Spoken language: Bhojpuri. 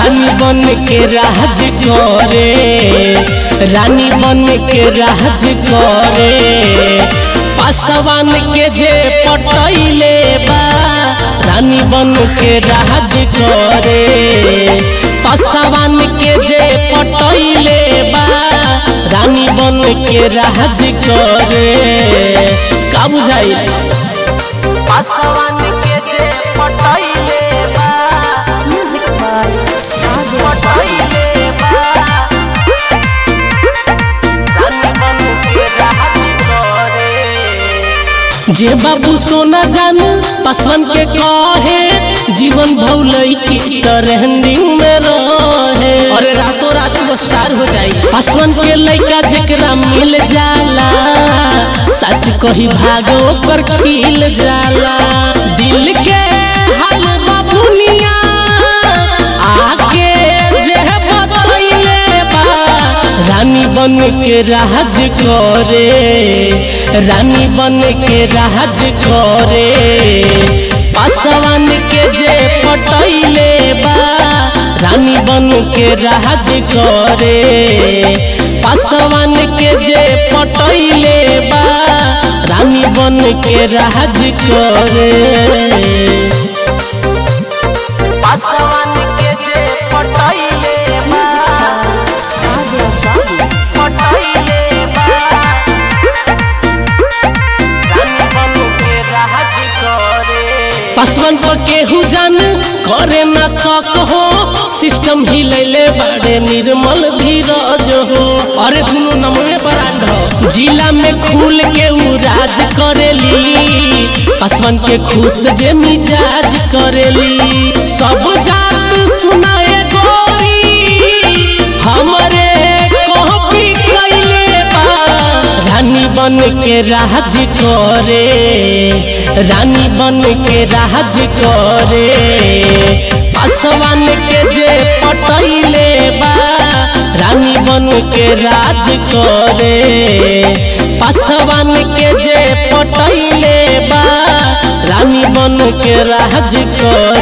रानी बन के राज करे रानी बन के राज करे पासवान के जे पटैले बा रानी बन के राज करे पासवान के जे पटैले बा रानी बन के राज करे का बुझाई पासवान के जे पटैले बा Music by Raja पटैले बा रानी बन के राज करे जे बाबू सोना जान पासवान के कहे जीवन भौलई की ट्रेंडिंग में रहे अरे रातों रात वो स्टार हो जाई पासवान के लइका जेकरा मिल जाला सच कही भागो पर खिल जाला दिल के हाल बाबुनिया आके जे बतैले बा रानी बन के राज करे रानी बन के राज करे पासवान के जे पटैले बा रानी बन के राज करे पासवान के जे पटैले बा रानी बन के राज करे पासवान के जे पटैले बा Raja Babu पटैले बा रानी बन के राज करे पासवान पर केहू जान करे ना सक हो सिस्टम हिलैले बड़े निर्मल धीरज हो अरे दुनो नमवे ब्रांड हो जिला में खुल के उ राज करेली पासवान के खुश जे मिजाज करेली सब जात सुनाए गोरी हमरे कॉपी कैले बा रानी बन के राज करे रानी बन के राज करे पासवान के जे पटैले बा रानी बन के राज करे पासवान के जे पटैले बा रानी बन के राज करे